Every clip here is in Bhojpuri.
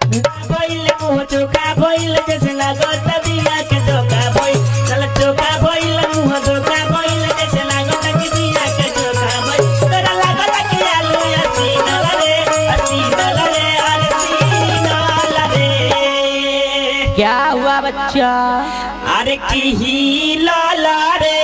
भइल मुंह चोखा भइल जैसे लागत बिया के धोखा भइल चल चोखा भइल मुंह धोखा भइल जैसे लागत कि बिया के धोखा भइल तोरा लागत कि आलू असीन रे असीन रे असीन रे क्या हुआ बच्चा अरे की ही लाला रे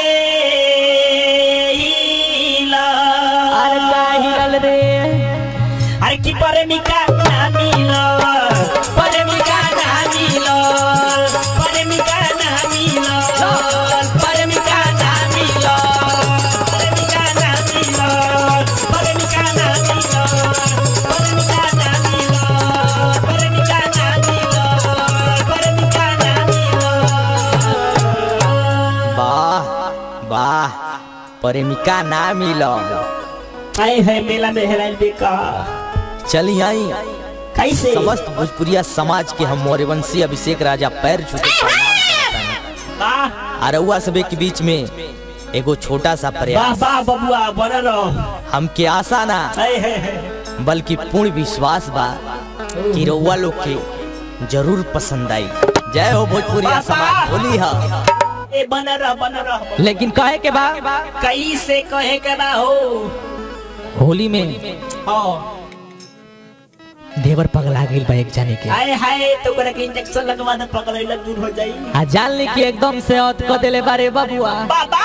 हीला अरे का हिरल रे अरे की प्रेमिका ना मिलो प्रेमिका ना मिलो प्रेमिका ना मिलो प्रेमिका ना मिलो प्रेमिका ना मिलो प्रेमिका ना मिलो प्रेमिका ना मिलो प्रेमिका ना मिलो प्रेमिका ना मिलो वाह वाह प्रेमिका ना मिलो आए है मेला में हेराइल बेका चली आई कैसे समस्त भोजपुरिया समाज के हम मौर्यवंशी अभिषेक राजा पैर छू के प्रणाम करता हूं। वाह अरउआ सबे के बीच में एगो छोटा सा वाह प्रयास वाह बबुआ बन रहो हमके आशा ना है है है बल्कि पूर्ण विश्वास बा कि रउआ लोग के जरूर पसंद आई जय हो भोजपुरिया समाज होली हा ए बन रह बन रह लेकिन कहे के बा कैसे कहे के बा हो होली में हाँ देवर पगला गेल बा एक जाने के हाय हाय तो करे के इंजेक्शन लगवा दे पकड़ैला दूर हो जाई आ जान ली कि एकदम से औत क देले बारे बबुआ बाबा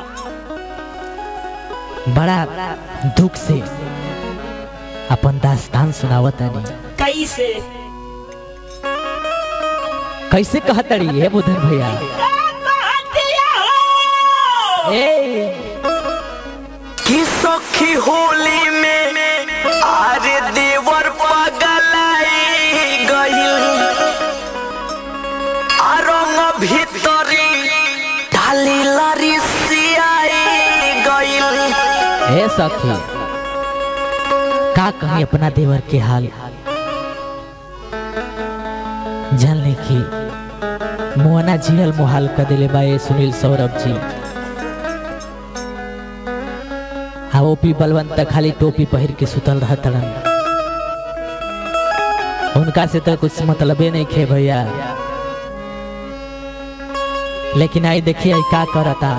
बड़ा दुख से अपन दास्तान सुनावत आनी कैसे कैसे कहतड़ी हे बुधन भैया कहतिया हो ए कि सखी होली में आरे देवर पगलाई गइल आरंग भीतरी डाली लरी सियाई गइल हे सखी का कहीं अपना देवर के हाल जान ले कि मोहना जिहल मोहाल कर दिले बा ए सुनील सौरभ जी हाँ ओपी बलवंत खाली टोपी पहिर के सुतल रह तड़न उनका से तो कुछ मतलबे नहीं खे भैया लेकिन आई देखिए आई का करता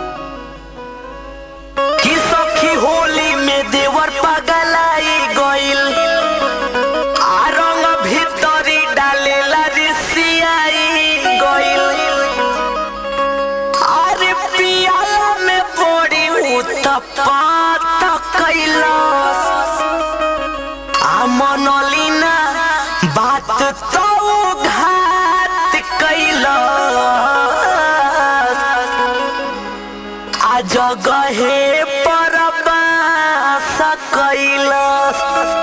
कि सखी होली में देवर पगलाई गइल आरंग भीतरी डालेला रिसियाई गइल अरे पियाला में पड़ी उत्तपात कैलास आ मनलिना बात तो घात कैलास आ जगहे पर बास कैलास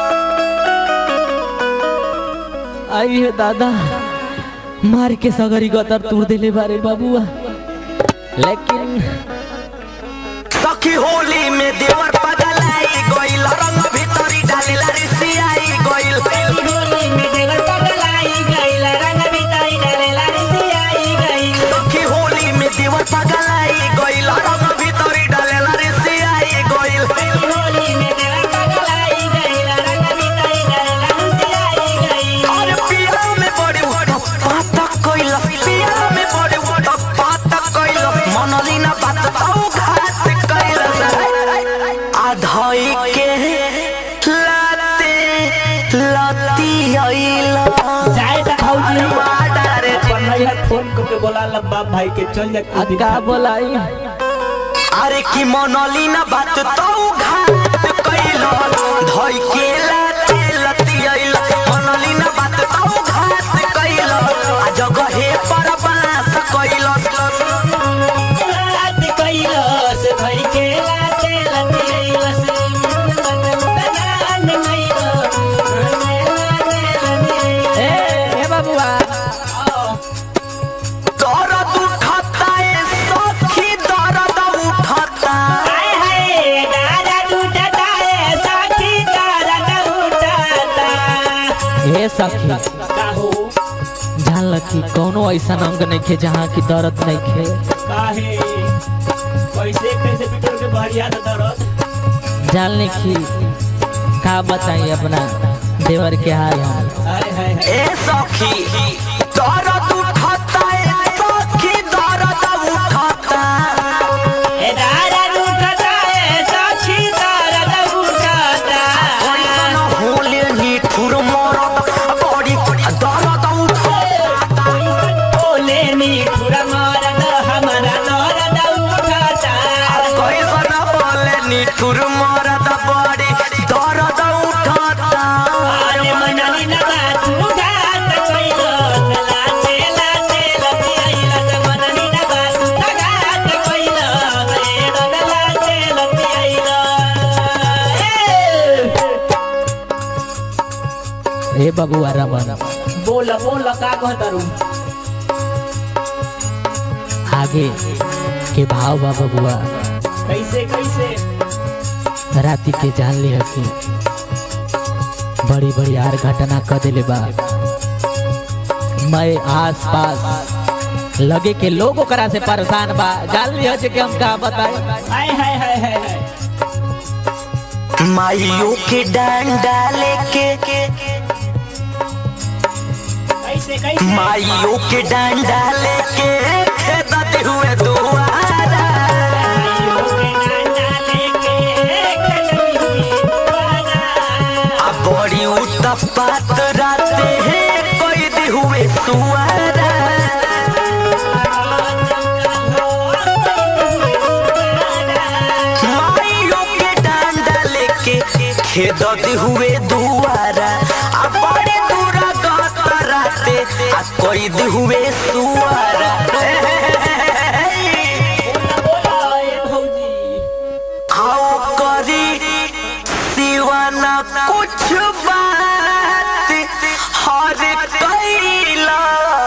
आई है दादा मार के सगरी गतर तोड़ दिले बारे बाबुआ लेकिन सखी होली में देवर पगलाई गइल रंग भीतरी डालेला रिसियाई गइल होली में देवर पगलाई गइल रंग बिताई डालेला रिसियाई गइल सखी होली में देवर पगलाई गइल रंग भीतरी डालेला रिसियाई गइल होली में देवर पगलाई गइल रंग बिताई डालेला रिसियाई गइल और पिया में बड़ी पातक कइल पिया में बड़ी पातक कइल मनलिना बात औ घात कइल आधई के लाते लती आइल जाए त भौजी वाडा रे पढ़ाई फोन करके बोला लब्बा भाई के चल जा आ का बोलाई अरे की मनलिना बात तो घात कइल धई के लाते लती आइल मनलिना बात तो घात कइल आ जगहे पर बास कइल रात कैलस भई के लाते लतिलस बगान मैलो ए हे बाबुआ दर्द उठता ए सखी दर्द उठता हाय हाय दादा टूटता है साथी दादा टूटता हे सखी का हो जान लकी कोनो ऐसा अंग नहीं खे जहाँ की दर्द नहीं खे काहे कैसे कैसे पिटर के बहरिया दरद जान ली कि का बताई अपना देवर के हाल हम हाय हाय हाय ए सखी दर्द उठाता ए सखी दर्द उठाता ए दारा उठता ए साक्षी दारा उठता कैसन होले निठुर मरद बड़ी दर्द उठाता बोले नी पूरा मरद हमारा दर्द उठता कैसन होले निठुर मरद बड़ी दर्द उठाता अरे मनली न बात उठात कइलो लाते लाते लती आइला त मनली न बात उठात कइलो ए लाते लती आइला ए ए बबुआ रमन बोल बोल का कहतरू आगे के भाव बा बबुआ कैसे कैसे राति के जान लिया कि बड़ी बड़ी यार घटना कर दिले बा मैं आस पास लगे के लोग ओकरा से परेशान बा जान लिया कि हम का बताए हाय हाय हाय हाय हाय माइयों के डंडा लेके कैसे कैसे माइयों के डंडा लेके खेदते हुए दुआरा आ बड़ी उत्पात राते हैं कोई दे हुए सुआरा माइयों के डंडा लेके खेदते हुए दुआरा आ बड़ी दूरा गाता राते आ कोई दे हुए सुआरा आओ करी सिवाना कुछ बात हर कैला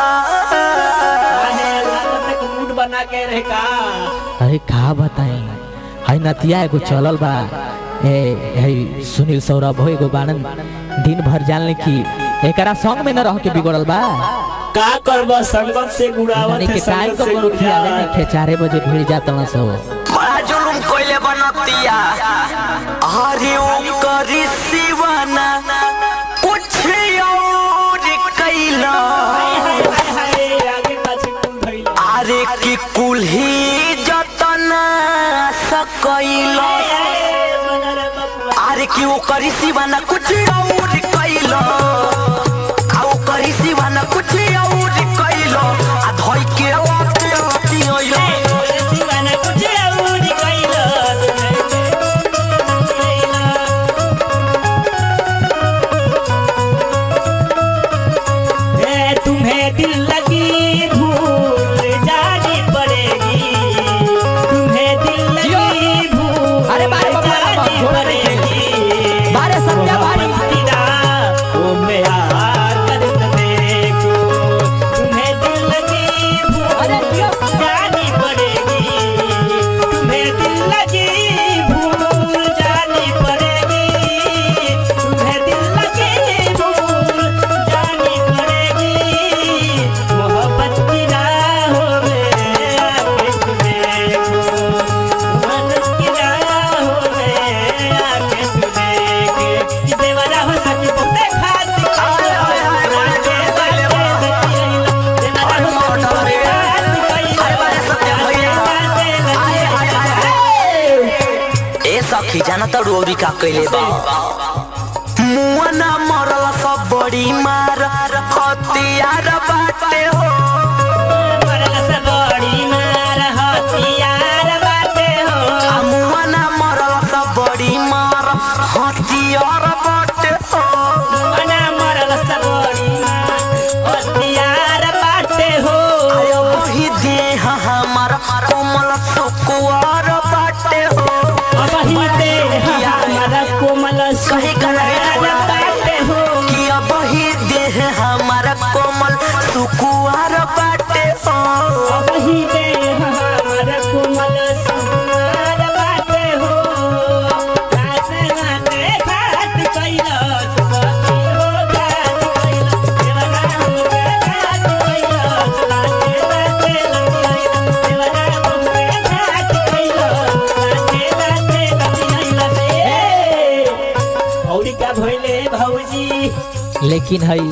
बना के रहे का अरे का बताई है नतिया एगो चलल बा ए है सुनील सौरभ हो एगो बाणन दिन भर जानले कि एकरा संग में न रह के बिगड़ल बा का करब संगत से गुड़ावत यानी है कि टाइम संगत को से कोनो खियाले गुड़ावत नहीं खे चारे बजे भिड़ जात न सो बड़ा जुलुम कोइले बनतिया अरे ओ करी सिवाना कुछ और कैला हाय हाय हाय आगे पाछे कुल धइलो अरे कि कुल्ही जतना सकैला अरे कि ओ करी सिवाना कुछ और कैला आ ओ करी सिवाना कुछ और कैला आ धोई के आते आती आइला तुम्हें दिल लगी भूल जानी पड़ेगी तुम्हें दिल लगी भूल अरे बारे बाबा, जानी छोड़ दे। पड़ेगी बारे सत्या बारे। तेरा वो मैं कर देखो तुम्हें दिल लगी अरे भूल जियो। जानी पड़ेगी तुम्हें दिल लगी भूल जानी पड़ेगी तुम्हें दिल लगी भूल जानी पड़ेगी मोहब्बत की राहों में आके तुम्हें मन की राहों में आके तुम्हें देवरा हो सच बोलते खाती हाय, हाय, हाय, हाय, हाय, हाय, हाय, हाय, बारे सत्या भैया। हाय, हाय, हाय, हाय। ए सखी जाना त रोरी का कैले बा मुआना मरल सब बड़ी मार हथियार बाटे हो आ मुआना मरल सब बड़ी मार हथियार बाटे हो आयो वही देह हमार कोमल सुकुआर बाटे हो कहे कि अब ही देह हमारा कोमल सुकुआर बाटे हो लेकिन हई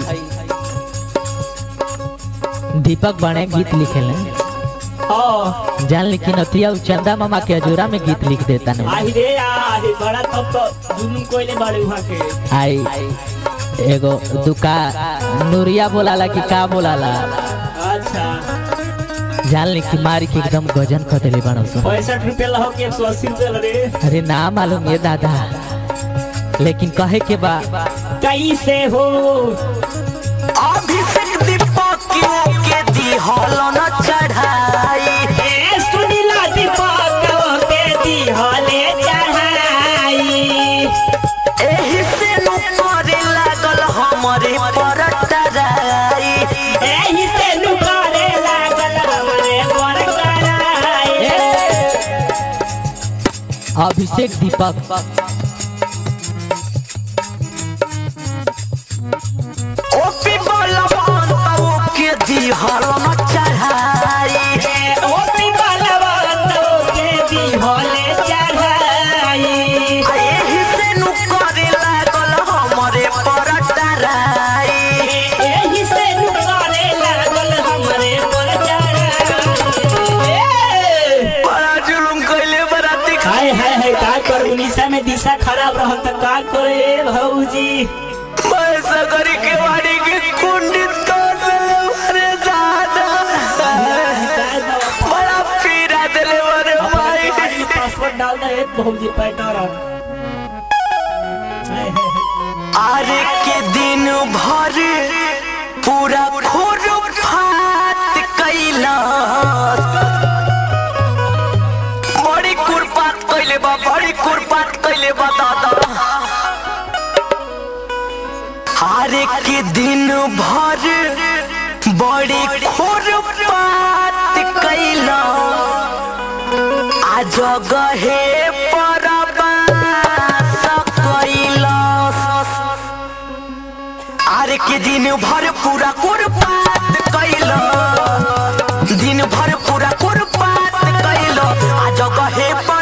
दीपक बने गीत लिखेले हाँ जान लेकिन अतिया उ चंदा मामा के अजूरा में गीत लिख देता ने आही रे आही बड़ा तब तो जुलूम कोइले बड़े वहाँ के आई एगो दुका नूरिया बोलाला कि का बोलाला अच्छा जान ली कि मारी के एकदम गजन कटले बनो सुन पैंसठ रुपये लहो के एक सौ अस्सी रुपये रे अरे ना मालूम ये दादा लेकिन कहे के बा कैसे हो अभिषेक दीपक के दी हलो न चढ़ाई ए सुनीला दीपक के दी हले चढ़ाई एही से नु करे लागल हमरे पर टराई एही से नुकारे लागल हमरे पर कराई अभिषेक दीपक ओपी बलवान बाबू के दी हलो न चढ़ाई ओपी बलवंत के दी हले चढ़ाई आ एही से नु करे लागल हमरे पर टराई एही से नुकारे लागल हमरे पर चढ़ाई बड़ा जुलुम कइले बराती हाय हाय हाय का कर उड़ीसा में दिशा खराब रहल त का करे भौजी पैसा करी के वाड़ी के कुंडित कर देले मारे दादा बड़ा पीड़ा देले मारे माई पासवर्ड डाल दे भौजी पैटर आरे के दिन भर पूरा खोर फात कैला बड़ी कुरपात कैले बा बड़ी कुरपात कैले बा दादा हारे के दिन भर बड़ी खोर पात कैला आ जगहे परबास कैलास आरे के दिन भर पूरा कुरपात कैला दिन भर पूरा कुरपात कैला आ जगहे पर